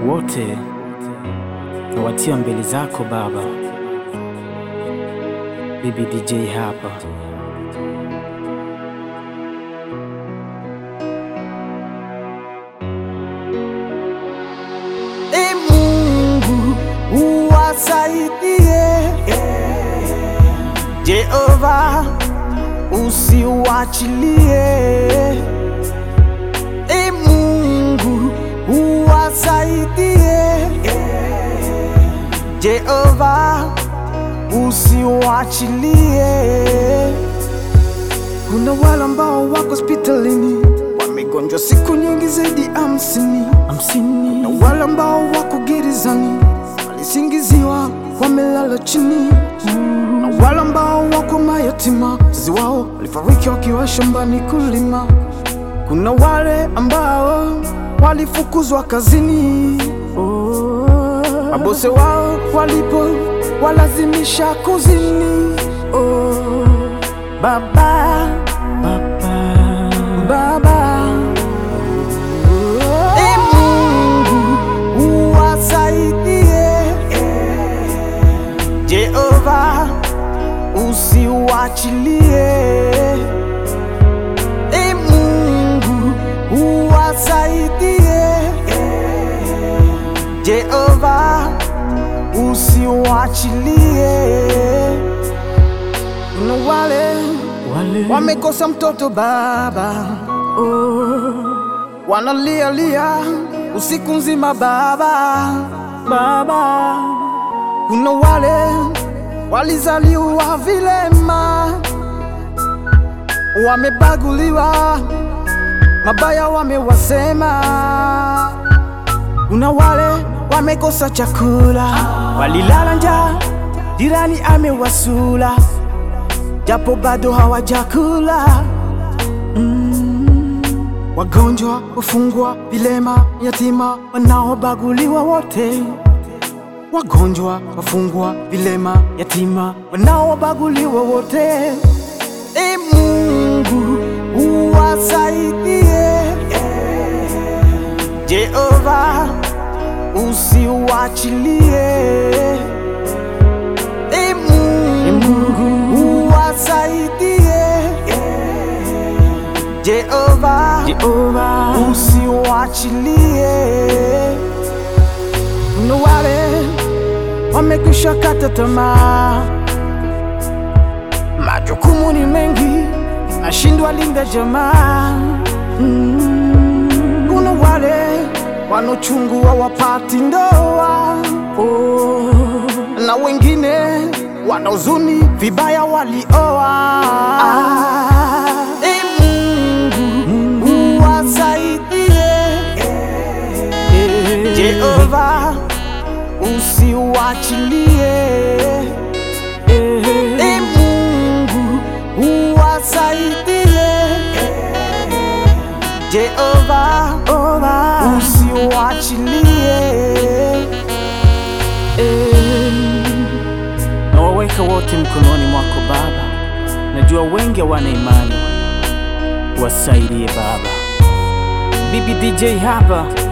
wote nawatia mbele zako Baba. Bibi DJ hapa. E Mungu uwasaidie, Jehova usiwachilie. E Mungu uwasaidie, Jehova usiwachilie. Kuna wale ambao wako hospitalini wamegonjwa siku nyingi zaidi ya hamsini Hamsini. na wale ambao wako gerezani walisingiziwa wamelala chini, na wale ambao wako mayatima wazazi wao walifariki wakiwa shambani kulima. Kuna wale ambao walifukuzwa kazini, mabose wao walipo walazimisha kuzini. Oh, Baba, Baba. Baba, E Mungu uwasaidie, Jehova usiwachilie. E Mungu uwasaidie, Jehova usiwachilie. Kuna wale Wale wamekosa mtoto baba, oh, wanalia lia usiku nzima baba, baba. Kuna wale walizaliwa vilema, wamebaguliwa, mabaya wamewasema. Kuna wale wamekosa chakula, walilala njaa, jirani amewasula japo bado hawajakula. Mm. Wagonjwa, wafungwa, vilema, yatima, wanaobaguliwa wote. Wagonjwa, wafungwa, vilema, yatima, wanaobaguliwa wote. E Mungu uwasaidie, Jehova usiwachilie. E Mungu uwasaidie, Jehova Jehova. usiwachilie. Kuna wale wamekwisha kata tamaa, majukumu ni mengi, nashindwa linda jamaa. Mm. Kuna wale wanochungu hawapati ndoa oh. na wengine wana huzuni vibaya walioa. E Mungu uwasaidie, Jehova usiwachilie. E Mungu uwasaidie, Jehova usiwachilie. Nawaweka wote mkononi mwako Baba, najua wengi hawana imani, wasaidie Baba. Bibi DJ hapa